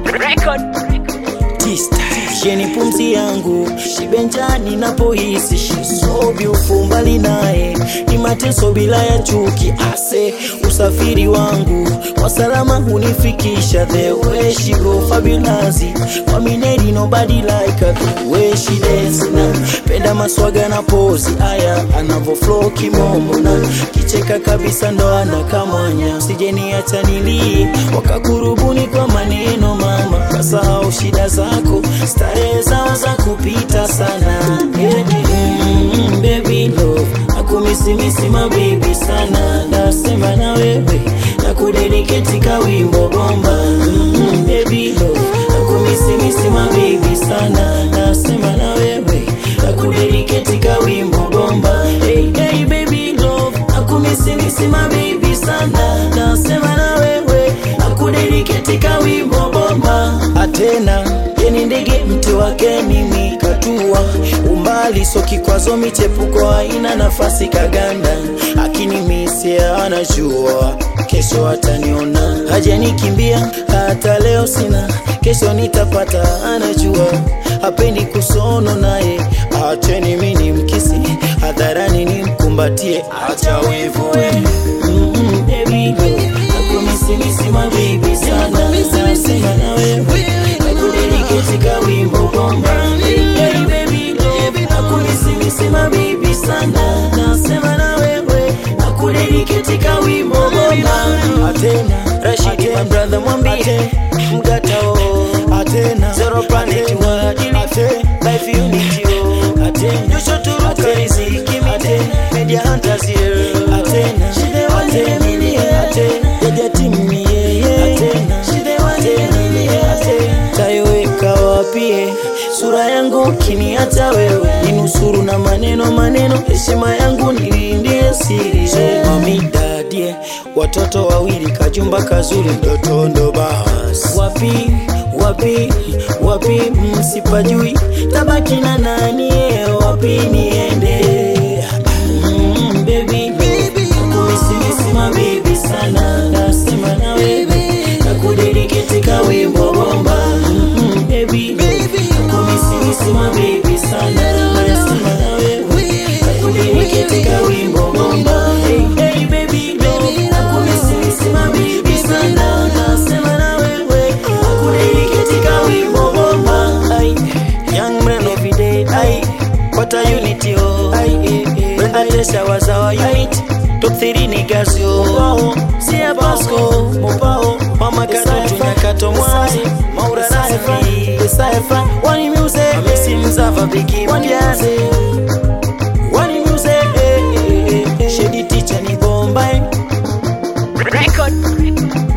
Record. Sheni pumzi yangu shibenjani napohisi shisobi ufumbali naye ni mateso bila ya chuki ase usafiri wangu kwa salama hunifikisha the way she go fabulous kwa mineri nobody like her the way she dance na penda maswaga na pozi aya anavo flow kimombo na kicheka kabisa ndo anakamwanya sijeni acha nilie wakakurubuni kwa maneno mama kasahau shida zako starehe zao za kupita sana yeah. mm, baby love nakumisimisi mabibi sana nasema na wewe nakudediketi kawimbo bomba mm, baby love nakumisimisi mabibi sana nasema na wewe nakudediketi kawimbo bomba hey, hey, baby love nakumisimisi mabibi sana nasema na wewe nakudediketi kawimbo bomba atena yeni ndege mti wake mimi katua umbali so kikwazo michepuko haina nafasi kaganda akinimisia anajua kesho ataniona hajanikimbia hata leo sina kesho nitapata anajua hapendi kusono naye acheni mini mkisi hadharani nimkumbatie acha wivu we Mm-mm, baby, nakumisimisi mabibi sana nasema na wewe nakudediketi kawimbo bomba Hey, baby, love, nakumisimisi mabibi sana nasema na wewe nakudediketi kawimbo bomba atena rashidi my brother mwambie mgatao atena zero planet wadili life unity oh atena nyosho turuka riziki mite media hunters here atena shide atena atena yaja timu yeye atena shide atena atena taiweka wapie sura yangu kiniacha wewe ninusuru na maneno maneno heshima yangu nilindie siri so mami dadie watoto wawili kajumba kazuri mtoto ndo bas wapi wapi wapi msipajui tabaki na nani wapi niende mm, baby nakumisimisi mabibi sana nasema na wewe nakudediketi kawimbo bomba mm, baby nakumisimisi mabibi sana nasema na wewe nakudediketi kawimbo bomba hey, hey, baby baby nakumisimisi mabibi sana nasema na wewe nakudediketi kawimbo bomba Ay, young man every day ay what a unity oh ay eh, eh, Brenda Tesha was our unit top 3 niggas yo wow Sia Pasco Mopao Mama Kato Nyakato Mwazi Maura Rafi Saifa Wani Music Amesi Mzava Biki Mpiaze Wani Music eh, eh, eh, eh. Shady Teacher ni bomba eh. Record.